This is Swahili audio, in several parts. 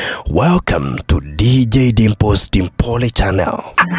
Welcome to DJ Dimples Dimpole channel.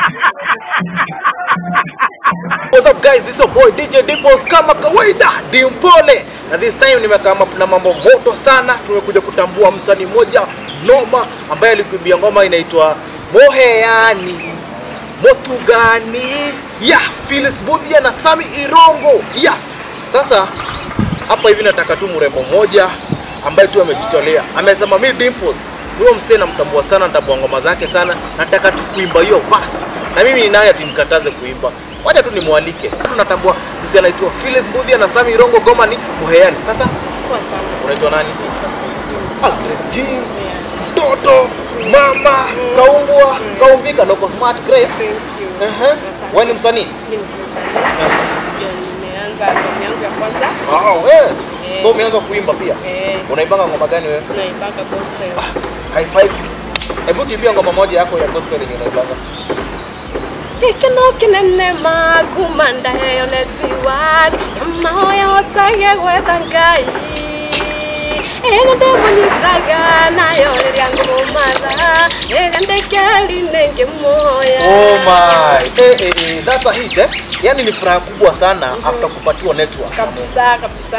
What's up guys, this is your boy DJ Dimples kama kawaida Dimpole, na this time nimekaa na mambo moto sana. Tumekuja kutambua msanii mmoja noma ambaye alikuimbia ngoma inaitwa Moheani Motugani ya Phyllis Budhia na Sami Irongo ya sasa hapa hivi nataka tu mrembo mmoja ambaye tu amejitolea, amesema mi Dimples huyo msee namtambua sana, natambua ngoma zake sana, nataka tu kuimba hiyo verse. Na mimi ni nani ati nikataze kuimba? Wacha tu nimwalike. Tunatambua msee anaitwa Phyllis Budhia na Sami Irongo, ngoma ni Moheani. Sasa unaitwa nani? Ah, Grace Jean, Toto, Mama, Kaumbwa, Kaumbika, Loko Smart, Grace. Ehe. Wewe ni msanii? nimeanza albamu yangu ya kwanza Ah, wewe. Eh. So umeanza kuimba pia? eh, Unaibanga ngoma gani wewe? naibaka gospel High five. Hebu tuimbie ngoma moja yako ya gospel yenye unaibanga. gikeno kinene magumanda heyo netiwag yamahoya hotage gwetha ngai ĩrĩa ndĩmũnyitaga nayo rĩrĩa ngũmũmatha rĩrĩa ndĩkĩari-inĩ ngĩmuoya Oh my. Eh, eh, eh, that's a hit eh? Yaani ni furaha kubwa sana after kupatiwa network. kabisa kabisa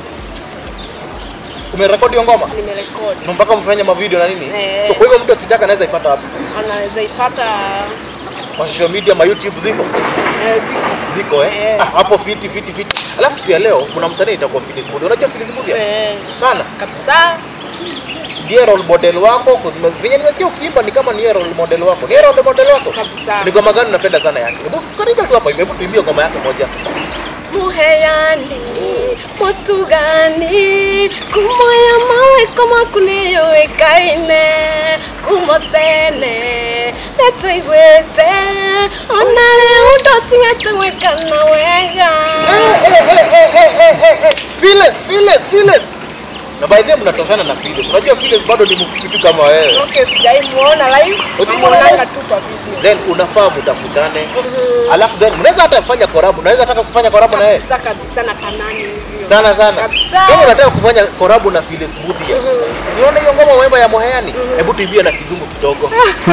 Umerekodi hiyo ngoma? nimerekodi Na mpaka mfanye mavideo na nini? Eh. So kwa hivyo mtu akitaka anaweza ipata wapi? anaweza ipata Kwa social media, ma YouTube ziko? eh, ziko Ziko eh? Eh. Ah, hapo fiti fiti fiti. Alafu siku ya leo kuna msanii itakuwa Phyllis Budhia. Unajua Phyllis Budhia? eh, Sana. kabisa Ndiye role model wako kuzime venye nimesikia ukiimba ni kama niye role model wako. Niye role model wako? kabisa Ni ngoma gani unapenda sana yake? Hebu karibu tu hapa hivi, hebu tuimbie ngoma yake moja. muheani mutugani kumoya mawiko maku niyuikaine kumo tene nitwiguite ona riu ndotigete gwikana wega Phyllis, Phyllis, Phyllis. Na by the way mnatoshana na Phyllis. Unajua Phyllis bado ni mfupi tu kama wewe. okay sijaimuona live Hujamuona live? namuonanga tu kwa video Then unafaa mtafutane. Alafu then mnaweza hata kufanya collab. Unaweza taka kufanya collab na yeye. kabisa kabisa na tamani hivyo Sana sana. Kabisa. Kama unataka kufanya collab na Phyllis Budhia. Unaona hiyo ngoma wimbo ya Moheani? Hebu tuimbie na kizungu kidogo.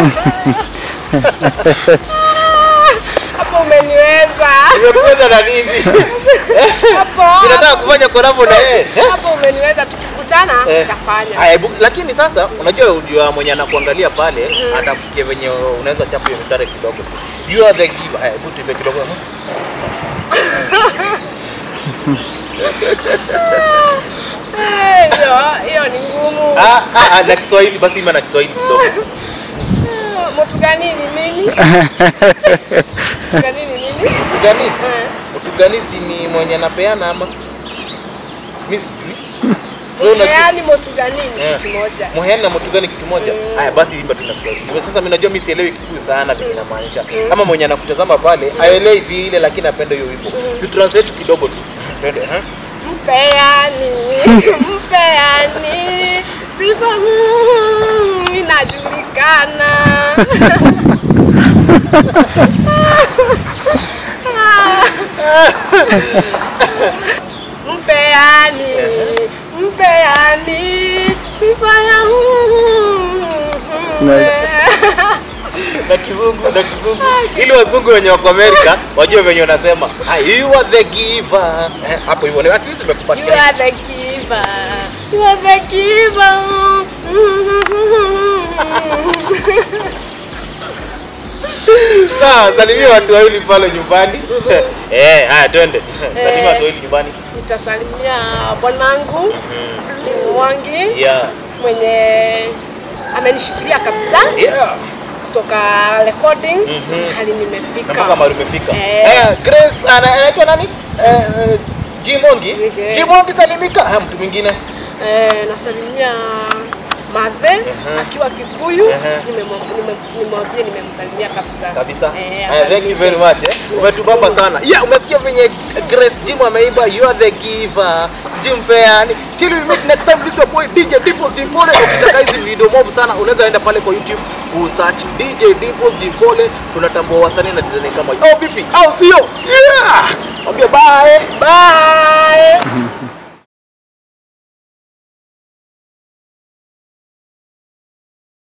hapo umeniweza Umekuweza na nini? hapo Unataka kufanya collab na yeye? hapo umeniweza tukikutana Eh. tutafanya Haya, hebu- lakini sasa unajua ujua mwenye anakuangalia pale atakusikia venye unaweza chapa hiyo mstari kidogo. You are the giver. Haya, hebu tuimbe kidogo. Eh, hiyo hiyo ni ngumu Ah, ah, ah, na Kiswahili basi ima na Kiswahili kidogo. mtu gani ni nini mtu gani ni nini Mtu gani? Eh, Mtu gani si ni mwenye anapeana ama? Mimi sijui. So unajua yaani mtu gani ni Eh. kitu moja Muheani na mtu gani kitu moja? Haya basi imba tu na Kiswahili. Kwa Sasa mimi najua mimi sielewi Kikuyu sana vile inamaanisha. Kama mwenye anakutazama pale aelewi vile lakini apende hiyo wimbo. Si translate kidogo tu. Twende, eh? mpeani mpeani sifa mm, inajulikana mpeani mpeani sifa ya na kizungu na kizungu ili wazungu wenye wako Amerika wajue venye unasema "Ah, you are the giver Eh, hapo hivyo at least You nimekupatia are the giver. You are the giver. sawa salimia watu wawili pale nyumbani eh haya twende salimia watu wawili nyumbani Nitasalimia bwanangu Chimwangi yeah mwenye amenishikilia kabisa yeah kutoka recording Mhm. hali na mpaka nimefika. mahali umefika Eh. eh Grace ana- anaitwa nani eh eh, Jimongi Eh. Jimongi salimika ha mtu mwingine Eh, nasalimia Mathe Mhm. akiwa Kikuyu, Mhm. nimemwa- nime- nimwambie nimemsalimia kabisa kabisa Eh, Haya, thank you asalimike. very much eh. umetubamba sana yeah umesikia venye Grace Jim ameimba you are the giver sijui mpeani till we meet next time this is your boy DJ Dimples Dimpole ukitaka hizi video mob sana unaweza enda pale kwa YouTube usearch DJ Dimples Dimpole tunatambua wasanii na design kama oh vipi au sio yeah mwambie bye Bye.